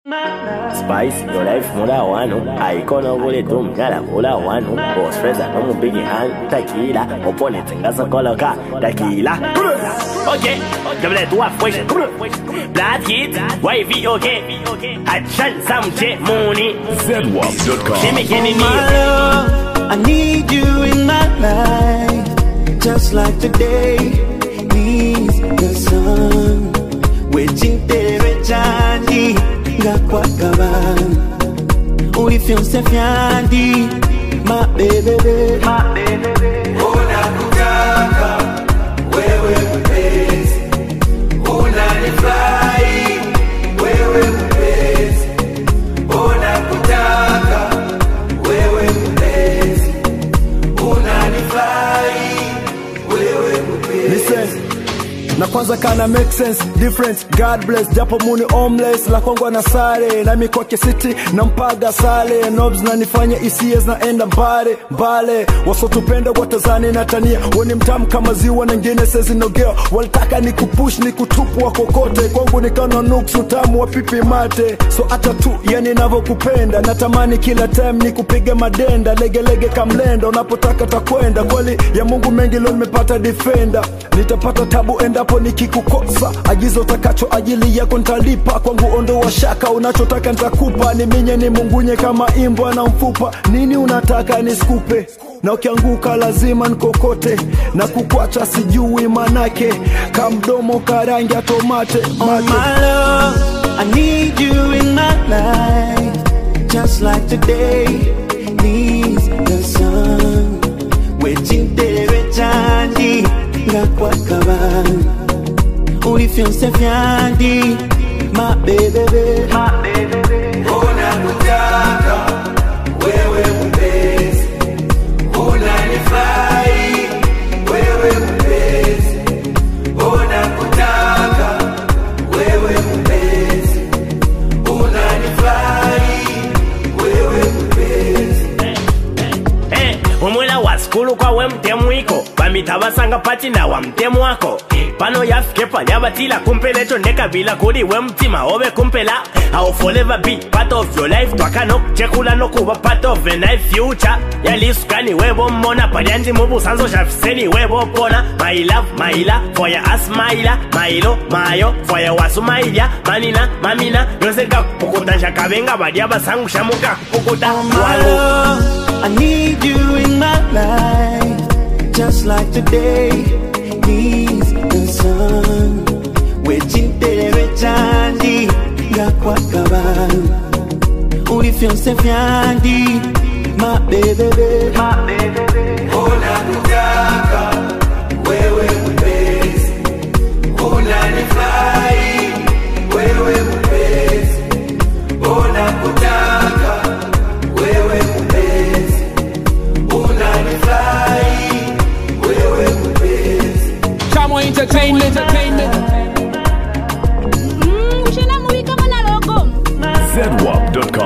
Spice, your life mula wanu Aikono vule tu mnyala mula wanu Boss Freza no mubigi hand Tequila Opponent ngasa koloka Tequila Ok Double tu afwesh Black hit Wavy ok Action samche muni ZWAP.com. Shimmy kenny My love, I need you in my life, just like today needs the sun. Waiting there, Johnny, ngakwakaban. Ulifyonse fyandi, my baby, baby, my baby, baby. Unakutaka wewe mpenzi, unanifurahi wewe mpenzi, unakutaka wewe mpenzi, unanifurahi wewe mpenzi. Listen. na kwanza kana make sense different god bless japo muni homeless la kwangu na sare na mikoke city na mpaga sale nobs na nifanya hisia zinaenda mbale mbale wasotupenda watazani na tania weni mtamu kama ziwa na ngine sezinogea walitaka ni kupush ni kutupu wa kokote kwangu nikana nuksu tamu wa pipi mate so hata tu yani navyokupenda natamani kila time ni kupige madenda legelege kamlenda unapotaka takwenda kweli ya mungu mengi leo nimepata defender nitapata tabu endapo nikikukosa agizo takacho ajili yako ntalipa kwangu ondoa shaka unachotaka ntakupa ni minye ni mungunye kama imbwa na mfupa nini unataka niskupe na ukianguka lazima nkokote na kukwacha sijui manake kamdomo karangi ya tomate Oh mate. my love, I need you in my life, just like today needs the sun. Waiting there, Johnny, ngakwakaban. Ulifyonse fyandi, my baby, baby, my baby, baby. Unakutaka wewe mpenzi, unanifurahi wewe mpenzi, unakutaka wewe mpenzi, unanifurahi wewe mpenzi. Eh, umwela wa skulu kwa we mtemu iko bamita basanga pati na wa mtemu wako pano yafike pali abatila kumpela echo ndekabila kuli we mtima obe kumpela I'll forever be part of your life twaka nokuchekula nokuba part of a nice future yalisukani webo mmona palyanzi mubusanzo shafiseni webo pona my love maila for ya asmaila mailo mayo for ya wasumailya manina mamina yose kakupukuta nshakabenga bali abasangusha mukakupukuta My wangu love, I need you in my life, just like today needs the sun. Waiting there, Johnny, ngakwakaban. Ulifyonse fyandi, my baby, baby, my baby, baby. Unakutaka wewe mpenzi, unanifurahi wewe mpenzi, unakutaka wewe mpenzi, unanifurahi wewe mpenzi. Chamo Entertainment. Mm, ushena mubi kama na logo ZWAP.com.